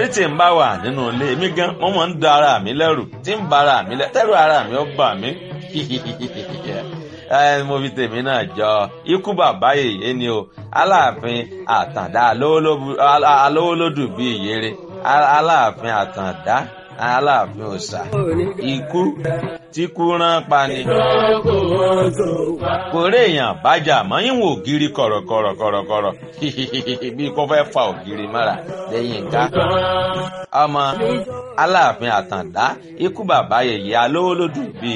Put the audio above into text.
torí tí n bá wà nínú ilé mi gan mo máa ń da ara mi lẹ́rù tí ń ba ara mi lẹ́rù tẹ́rù ara mi ó bà mí mo fi tèmi náà jọ ikú bàbá yèyé ni o aláàfin àtàndá alówólódù bíi ìyèrè aláàfin àtàndá aláàfin òòṣà ikú tí kú rán pa ni. kò rí èèyàn bájà mọ́ ìwọ̀n ògiri kọ̀rọ̀kọ̀rọ̀kọ̀rọ̀ bí kò fẹ́ fa ògiri mọ́ra lẹ́yìn ká. ọmọ aláàfin àtàndá ikú bàbá yèyé alówólódù bíi